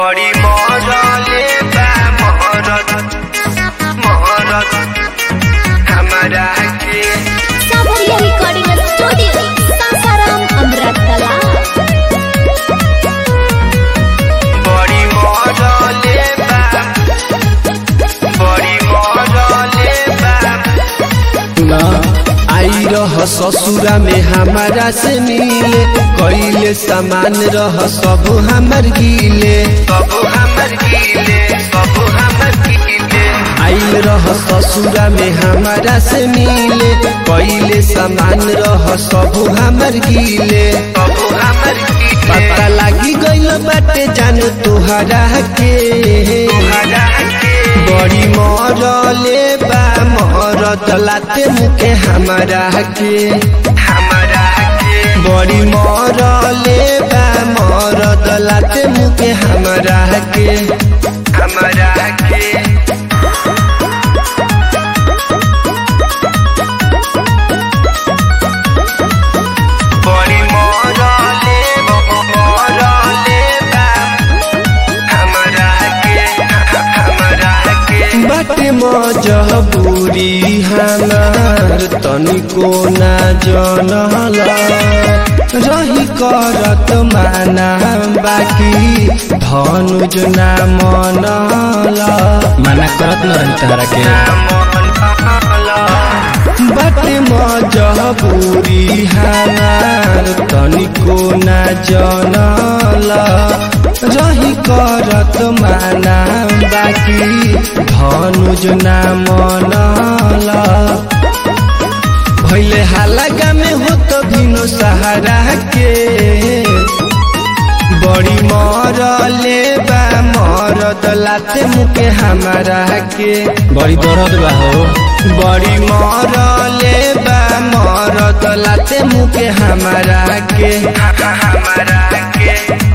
बड़ी मरले बा महरत महरत हमरा के सावरिया रिकॉर्डिंग स्टूडियो सासाराम अमृतकला बड़ी मरले बा बड़ी मरले बा ना आई रह ससुरा में हमारा से मिले कईले सामान रह सब हमर गिले सब हमर गिले सब हमर गिले आइल रह ससुरा में हमारा से मिले कईले सामान रह सब हमर गिले सब हमर गिले पता लागी गइल बाटे जान तोहरा के हमरा के बड़ी मरले बा मरद लाते मुके हमारा के हमरा के बड़ी मरले बा मरद लाते मुके हमारा के हमरा के बड़ी मरले मरले बा हमरा के हमरा के बाटे मजबूरी हमार तनिको ना जनल रही करत माना बाकी धनुज ना मनल माना करत न रही तहरा के बाटे मजबूरी हमार तनिको ना जनल रही करत माना बाकी धनुज ना मनल भैले हालागा में हो तो भिनो सहारा के बड़ी मरले बा मरद लाते मुके हमारा के बड़ी दर्द बा हो बड़ी मरले बा मरद लाते मुके हमारा के हमरा के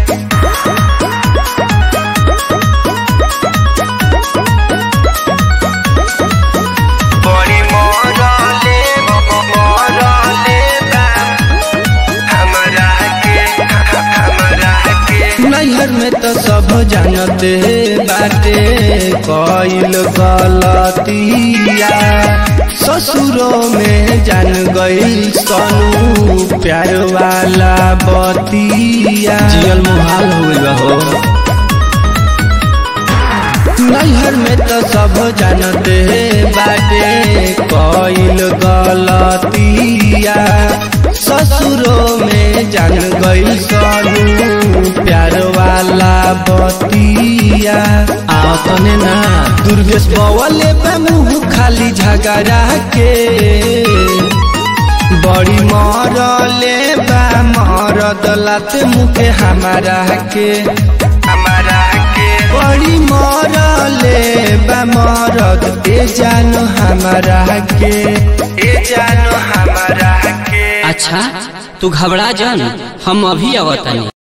बड़ी मरले मरले बा हमरा के हमरा के नैहर में तो सब जानते बाटे कइल गलतिया ससुरों में जान गई सनू प्यार वाला बतिया जियल मुहाल हो हो नैहर में तो सब जानते बाटे कइल गलतिया ससुरों में जान गई सनू प्यार वाला बतिया आवतने ना दुर्गेश बवले पे मुंह खाली झगड़ा के बड़ी मरले बा मरद लाते मुके हमारा के हमरा के बड़ी मरले बा मरद ए जानो हमारा के ए जानो हमरा के अच्छा तू घबरा जान हम अभी आवतानी